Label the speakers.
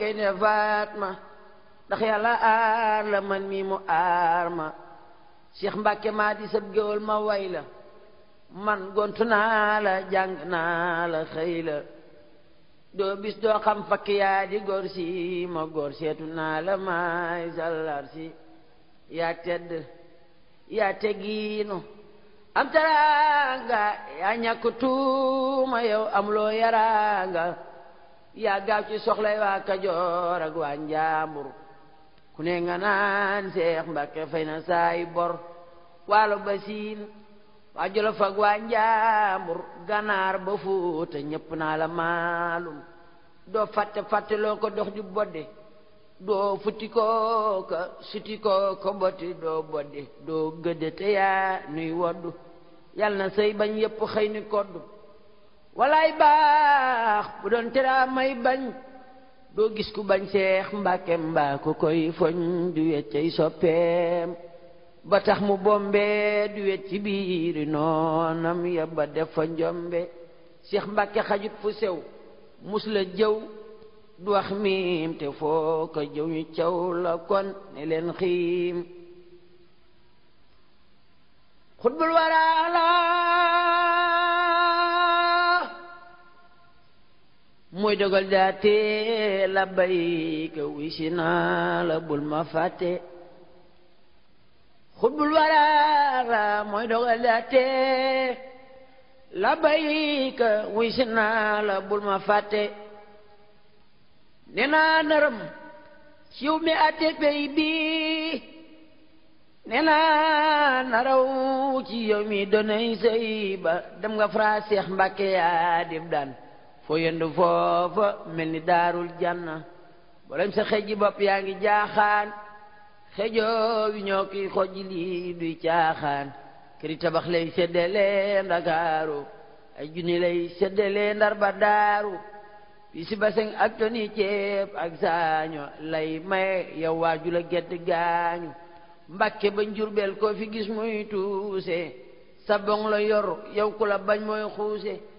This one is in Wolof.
Speaker 1: kay ne faat ma ndax yàlla aar la man mii mu aar ma Cheikh Mbàkke maa di sab géwal ma way la man gontu naa la jàng naa la xëy la doo bis doo xam fakk yaa di góor si ma góor seetu naa la maay sallar si yaa tedd yaa teggiinu am taraanga yaa ñàkk tuuma yow am loo yaraanga yaa gaaw ci soxlay waa Kajoor ak waa Njaambur ku ne nga naan Seex Mbàkke fay na saay bor waalo ba siin waa Jolof ak waa Njaambur ganaar ba Fuuta ñépp naa la maalum doo fàtte fàtte loo ko dox di bodde doo futti koo ka suti koo ko botti doo bodde doo gëdde te yaa nuy woddu yal na sëy bañ yépp xëy ni koddu walaay baax bu doon teraa may bañ doo gis ku bañ Seex Mbàkke mbaa ku koy foñ du weccay soppeem ba tax mu bombe du wet ci biiri noonam ya ba def fa njombe Seex Mbàkke xajut fu sew mus la jëw du wax miim te foo ko jëw ñu caw la kon ne leen xiim xutbul waraala muy dogal daate la bayka wisi naa la bul ma fàtte xutbul waraala muy dogal daate la bayka wisi naa la bul ma fàtte ne naa nërëm ciw mi ate pey bi ne naa naraw ci yow mi donay sëy ba dem nga fra Seex Mbàkke yaa dib daan foo yendu foofa mel ni daarul janna bolem sa xeji bopp yaa ngi jaaxaan xejoo wi ñoo kiy xoj lii duy caaxaan këri tabax lay seddale ndakaaru ay junni lay seddale ndar ba daaru bi si baseng ak toni ceeb ak saaño lay maye yow waaju la gedd gaañu mbàkke ba njurbel koo fi gis muy tuuse sa bong la yor yow ku la bañ mooy xuuse